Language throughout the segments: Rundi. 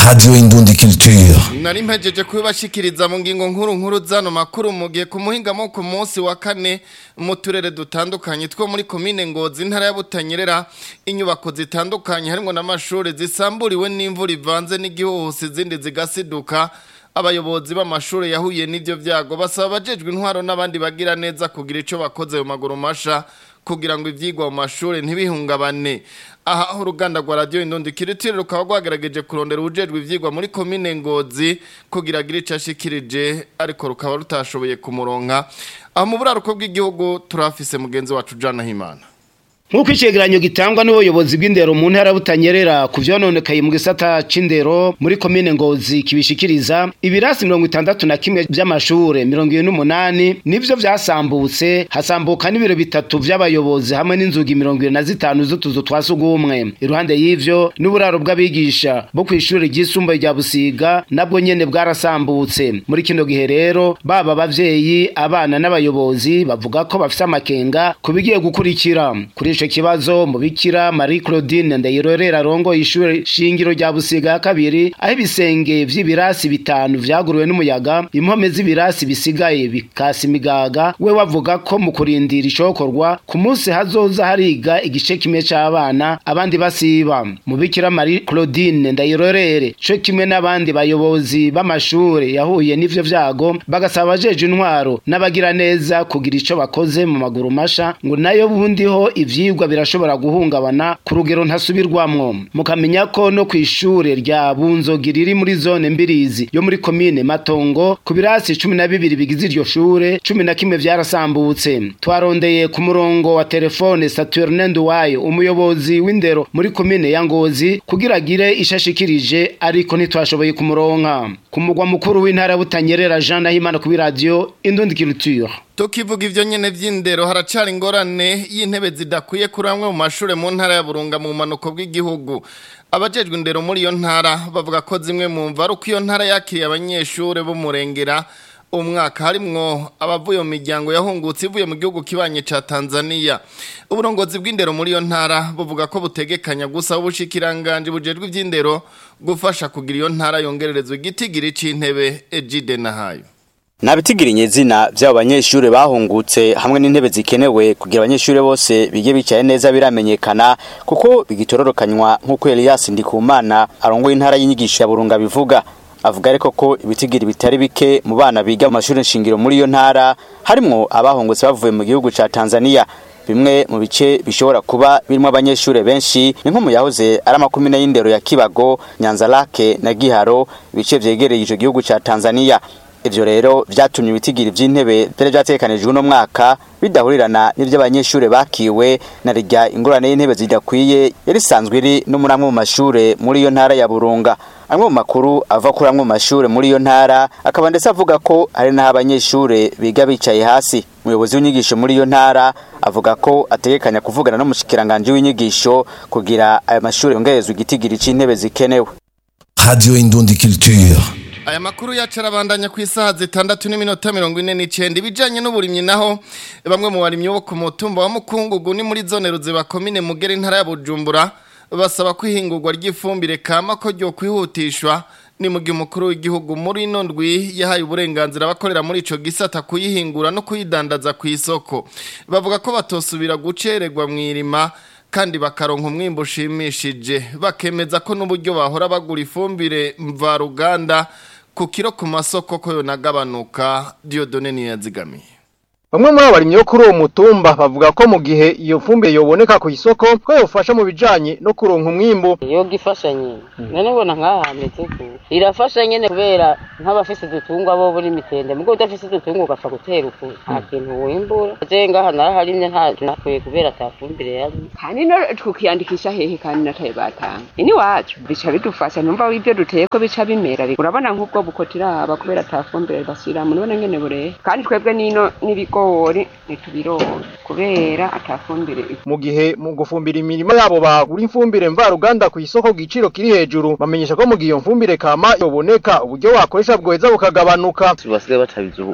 Radio Indundi Culture. nari mpejeje kubibashikiriza mu ngingo nkuru nkuru zano makuru mu gihe ku muhingamo ku munsi wa kane mu turere dutandukanye two muri komine ngozi intara ya butanyerera inyubako zitandukanye harimo n'amashuri zisamburiwe n'imvura ivanze n'igihuhusi izindi zigasiduka abayobozi b'amashuri yahuye n'ibyo byago basaba abajejwe intwaro n'abandi bagira neza kugira icyo bakoze mu maguru masha kugira ngo ibyigwa mu mashuri ntibihungabane aha uruganda rwa radiyo indundi kiritiri rukaba rwagerageje kurondera ubujejwe ibyigwa muri komine ngozi kugira agire icyo ashikirije ariko rukaba rutashoboye kumuronka aho mu buraruko bw'igihugu turafise mugenzi wacu jana himana Nk'uko icegeranyo gitangwa n'ubuyobozi bw'indero mu ntara butanyerera ku vyononekaye mu gisata c'indero muri komine Ngozi kibishikiriza ibirasi mirongo itandatu na kimwe vy'amashure mirongo ibiri n'umunani nivyo vyasambutse hasambuka n'ibiro bitatu vy'abayobozi hamwe n'inzugi mirongo ibiri na zitanu z'utuzu twa sugumwe iruhande y'ivyo n'uburaro bw'abigisha bo kw'ishure ryisumbuye rya Busiga nabwo nyene bwarasambutse muri kino gihe rero baba abavyeyi abana n'abayobozi bavuga ko bafise amakenga ku bigiye gukurikira kuri ico kibazo mubikira Marie Claudine Ndayirorera rongo ishure shingiro rya Busiga ya kabiri aho ibisenge vy'ibirasi bitanu vyaguruwe n'umuyaga impome z'ibirasi bisigaye bikasi imigaga we wavuga ko mu kurindira icokorwa ku munsi hazoza hariga igice kimwe c'abana abandi basiba mubikira Marie Claudine Ndayirorere co kimwe n'abandi bayobozi b'amashure yahuye n'ivyo vyago bagasaba abajeje intwaro n'abagira neza kugira ico bakoze mu maguru masha ngo nayo bundiho ivyigwa birashobora guhungabana ku rugero ntasubirwamwo mukamenya ko no kw'ishure rya bunzogi riri muri zone mbirizi yo muri komine matongo ku birasi cumi na bibiri bigize iryo shure cumi na kimwe vyarasambutse twarondeye ku murongo wa telefone saturne nduwayo umuyobozi w'indero muri komine ya ngozi kugira agire ishashikirije ariko ntitwashoboye kumuronka ku mugwa mukuru w'intara butanyerera jean nahimana kuri radio indundi culture tukivuga ivyo nyene vy'indero haracari ingorane y'intebe zidakwiye kuri amwe mu mashure mu ntara ya Burunga mu manuko bw'igihugu abajejwe indero muri iyo ntara bavuga ko zimwe mu mva ari uko iyo ntara yakiriye abanyeshure bo murengera umwaka harimwo abavuye mu miryango yahungutse ivuye mu gihugu kibanye ca Tanzania uburongozi bw'indero muri iyo ntara buvuga ko butegekanya gusa ubushikiranganje bujejwe ivy'indero gufasha kugira iyo ntara yongererezwa igitigiri c'intebe Ejide Nahayo Nabitigirinye zina vy'abo banyeshure bahungutse hamwe n'intebe zikenewe kugira abanyeshure bose bige bicaye neza biramenyekana kuko bigitororokanywa nk'uko Elias Ndikumana arongoye intara y'inyigisho ya Burunga bivuga avuga ariko ko ibitigiri bitari bike mu bana biga mu mashuri nshingiro muri iyo ntara harimwo abahungutse bavuye mu gihugu ca Tanzania bimwe mu bice bishobora kuba birimo abanyeshure benshi ni nko mu yahoze ari amakumyabiri y'indero ya Kibago Nyanza Lake na Giharo ibice vyegereye ico gihugu ca Tanzania ivyo rero vyatumye ibitigiri vy'intebe vyari vyategekanijwe uno mwaka bidahurirana n'ivy'abanyeshure bakiwe na rirya ingorane y'intebe zidakwiye yari isanzwe iri no muri amwe mu mashure muri iyo ntara ya Burunga amwe mu makuru ava kuri amwe mu mashure muri iyo ntara akaba ndetse avuga ko hari n'aho abanyeshure biga bicaye hasi umuyobozi w'inyigisho muri iyo ntara avuga ko ategekanya kuvugana n'umushikiranganje w'inyigisho kugira ayo mashure yongerezwe igitigiri c'intebe zikenewe Radio Indundi Culture. Aya makuru yacu arabandanya ku isaha zitandatu n'iminota mirongo ine n'icenda ibijanye n'uburimyi naho bamwe mu barimyi bo ku mutumba wa Mukungugu ni muri zone Ruziba komine Mugere intara ya Bujumbura basaba kwihingurwa ry'ifumbire kama ko ryo kwihutishwa ni mu gihe umukuru w'igihugu muri ino ndwi yahaye uburenganzira abakorera muri ico gisata kuyihingura no kuyidandaza ku isoko bavuga ko batosubira gucererwa mu irima kandi bakaronka umwimbo ushimishije bakemeza ko n'uburyo bahora bagura ifumbire mvaruganda ku kiro ku masoko ko yonagabanuka Dieudonne niyazigamiye Bamwe muri abarimyi bo kuri uwo mutumba bavuga ko mu gihe iyo fumbire yoboneka ku isoko ko yofasha mu bijanye no kuronka umwimbu iyo gifasha nyine none ubona nk'aha hameze ku irafasha nyine kubera nk'abafise udutungwa bo buri mitende mugo udafise udutungwa ugapfa gutera uku nta kintu wimbura je ngaha naraharimye nta nakwiye kubera ata fumbire yari kandi no tukiyandikisha hehe kandi nataye batanga ini wacu bica bidufasha numva ibyo duteye ko bica bimera urabona nk'ubwo bukotira haba kubera ata fumbire bashyiramo none nyene burehe kandi twebwe nino n'ibigo ibigori ntitubironka kubera atafumbire mu gihe mu gufumbira imirima yabo bagura ifumbire mvaruganda ku isoko ku giciro kiri hejuru bamenyesha ko mu gihe iyo mfumbire kama yoboneka uburyo wakoresha bwoheza bukagabanuka basigaye batabizi ubu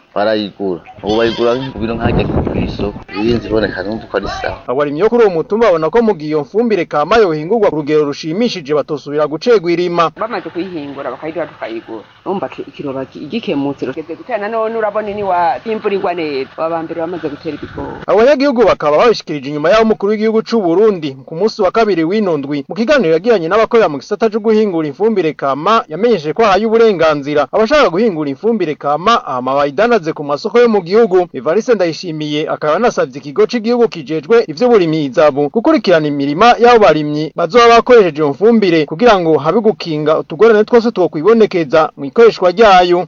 barayigura ubu bayigura nk'ibiro nk'ajya kw'isoko irinzi iboneka numva ko ari sawa abarimyi bo kuri uwo mutumba babona ko mu gihe iyo fumbire kama yohingurwa ku rugero rushimishije batosubira gucegwa irima bamaze kuyihingura bakayiduha tukayigura urumva ki- ikiroba ki- gikemutse rugeze gutera none urabona ni wa imvura igwa neza aba mbere bamaze gutera ibigori abanyagihugu bakaba babishikirije inyuma y'aho umukuru w'igihugu c'u Burundi ku munsi wa kabiri w'inondwi mu kiganiro yagiranye n'abakorera mu gisata co guhingura ifumbire kama yamenyesheje ko ahaye uburenganzira abashaka guhingura ifumbire kama hama bayidanaze ku masoko yo mu gihugu Evariste Ndayishimiye akaba yanasavye ikigo c'igihugu kijejwe ivy'uburimyi izabu gukurikirana imirima y'abo barimyi bazoba bakoresheje iyo mfumbire kugira ngo habe gukinga utugorane twose twokwibonekeza mu ikoreshwa ryayo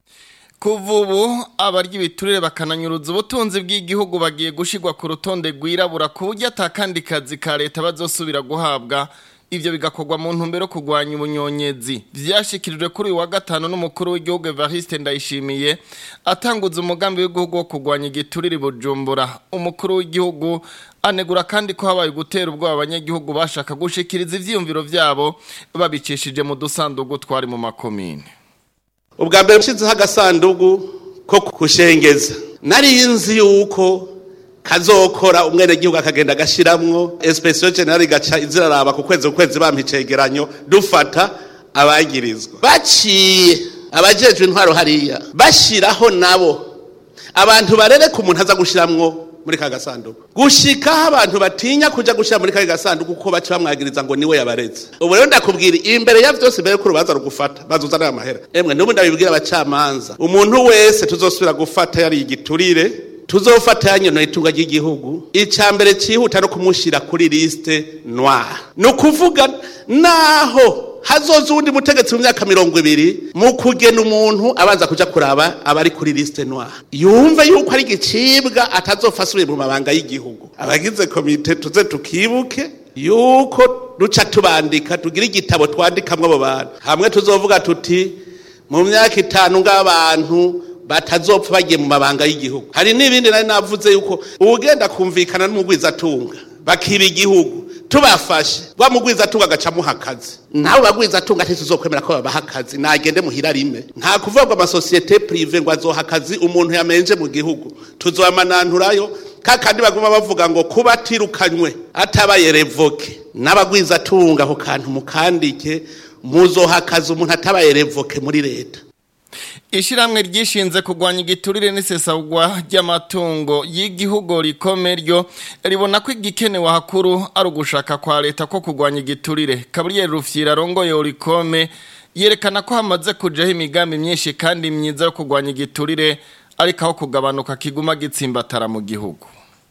Kuva ubu abarya ibiturire bakananyuruza ubutunzi bw'igihugu bagiye gushigwa ku rutonde rwirabura ku buryo atakandi kazi ka leta bazosubira guhabwa ivyo bigakorwa mu ntumbero yo kurwanya ubunyonyezi vyashikirijwe kuri uyu wa gatanu n'umukuru w'igihugu Evariste Ndayishimiye atanguza umugambi w'igihugu wo kurwanya igiturire i Bujumbura umukuru w'igihugu anegura kandi ko habaye gutera ubwoba abanyagihugu bashaka gushikiriza ivyiyumviro vyabo babicishije mu dusandugu twari mu makomine ubwa mbere nshyizeho agasanduku ko kushengeza nari nzi yuko kazokora umwenegihugu akagenda agashiramwo esipesiyo generali igaca iziraraba ku kwezi ku kwezi bampa icegeranyo dufata abagirizwa baciye abajejwe intwaro hariya bashiraho nabo abantu barereka umuntu aza gushiramwo muri ka gasanduku gushikaho abantu batinya kuja gushira muri ka gasanduku kuko baca bamwagiriza ngo niwe yabareze ubu rero ndakubwira imbere ya vyose mbere yuko urubanza rugufata bazuzana aya mahera emwe n'ubu ndabibwira abacamanza umuntu wese tuzosubira gufata yari igiturire tuzofata yanyonoye itunga ry'igihugu icya mbere cyihuta no kumushira kuri liste noire ni ukuvuga naho hazoza uwundi mutegetsi mu myaka mirongo ibiri mu kugena umuntu abanza kuja kuraba abari kuri liste noire yumve yuko ari igicibwa atazopfa asubire mu mabanga y'igihugu abagize komite tuze tukibuke yuko duca tubandika tugira igitabo twandikamwo abo bantu hamwe tuzovuga tuti mu myaka itanu ng'abantu batazopfa bagiye mu mabanga y'igihugu hari n'ibindi nari navuze yuko uwugenda kumvikana n'umugwizatunga bakiba igihugu tubafashe wa mugwizatunga agacamuha akazi nawe bagwizatunga ntituzokwemera ko babaha akazi nagende muhira rime nta kuvuga ngo amasosiyete prive ngo azoha akazi umuntu yamenje mu gihugu tuzobamananturayo kakandi baguma bavuga ngo kuba atirukanywe atabaye revoke n'abagwizatunga ako kantu mukandike muzoha akazi umuntu atabaye revoke muri leta Ishiramwe ryishinze kurwanya igiturire n'isesagwa ry'amatungo y'igihugu rikome ryo ribona ko igikenewe hakuru ari ugushaka kwa leta ko kurwanya igiturire Gabriel Rufyira rongoye rikome yerekana ko hamaze kujaho imigambi myinshi kandi myiza yo kurwanya igiturire ariko aho kugabanuka kiguma gitsimbatara mu gihugu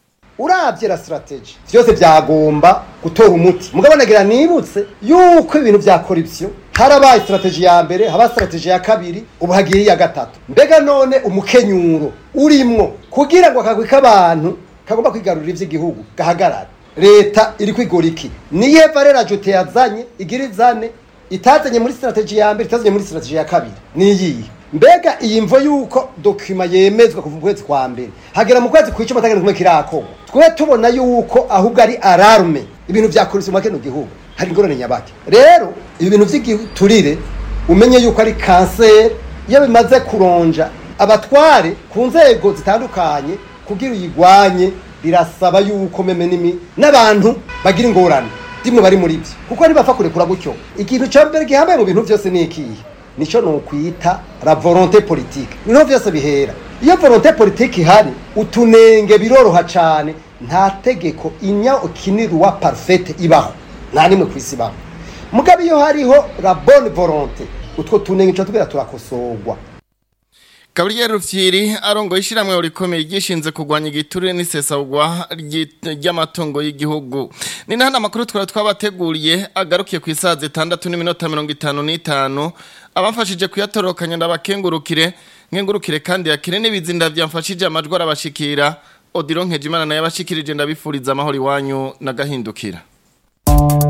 urabye la strategy byose byagomba gutora umuti mugabo nagira nibutse yuko ibintu vya corruption harabaye strategy ya mbere haba strategy ya kabiri ubu hagiye iya gatatu mbega none umukenyuro urimwo kugira ngo akagwi k'abantu kagomba kwigarurira ivy'igihugu gahagarara leta iri kwigora iki niye valera jote yazanye igira izane itazanye muri strategy ya mbere itazanye muri strategy ya kabiri niyihe mbega iyi mvo yuko dokima yemezwa kuva mu kwezi kwa mbere hagera mu kwezi kw'icumi atagenda kumwe kirakorwa twe tubona yuko ahubwo ari alarme ibintu vya korupsiyo mu kino gihugu hari ingorane nyabaki rero ibi bintu vy'igiturire umenye yuko ari kanseri iyo bimaze kuronja abatware ku nzego zitandukanye kugira uyigwanye birasaba yuko meme nimi n'abantu bagira ingorane dimwe bari muri byo kuko ntibapfa kurekura gutyo ikintu cya mbere gihambaye mu bintu byose ni ikihe nico nokwita la volonté politique niho vyose bihera iyo volonté politique ihari utunenge biroroha cane nta tegeko inya ukinirwa parfaite ibaho nta nimwe kwisi ibaho mugabo iyo hariho la bonne volonté utwo tunenge tuba tubwira turakosorwa Gabriel Rufyiri arongo ishiramwe rikomeye gishinze kurwanya igiturire n'isesagwa ry'amatungo y'igihugu. Ni nahana makuru twara twabateguriye agarukiye ku isaha 6 n'iminota 55 abamfashije kuyatorokanya ndabakengurukire nkengurukire kandi yakire n'ibizinda byamfashije amajwi arabashikira Odilon Nkejimana naye abashikirije ndabifuriza amahoro iwanyu nagahindukira.